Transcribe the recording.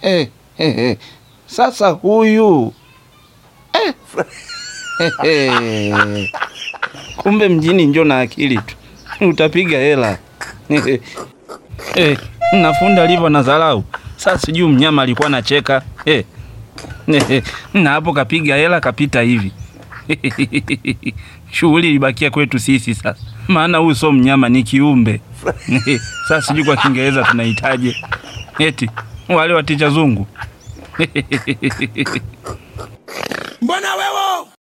Eh, eh, eh. Sasa huyu eh. Eh, eh. Kumbe mjini njo na akili tu utapiga hela eh, eh. Nafunda alivyo na dharau. Sasa sijui mnyama alikuwa anacheka eh. Eh, na hapo kapiga hela kapita hivi shughuli ilibakia kwetu sisi sasa, maana huyu sio mnyama, ni kiumbe sasa sijui kwa Kiingereza tunahitaje eti wale waticha zungu Mbona wewe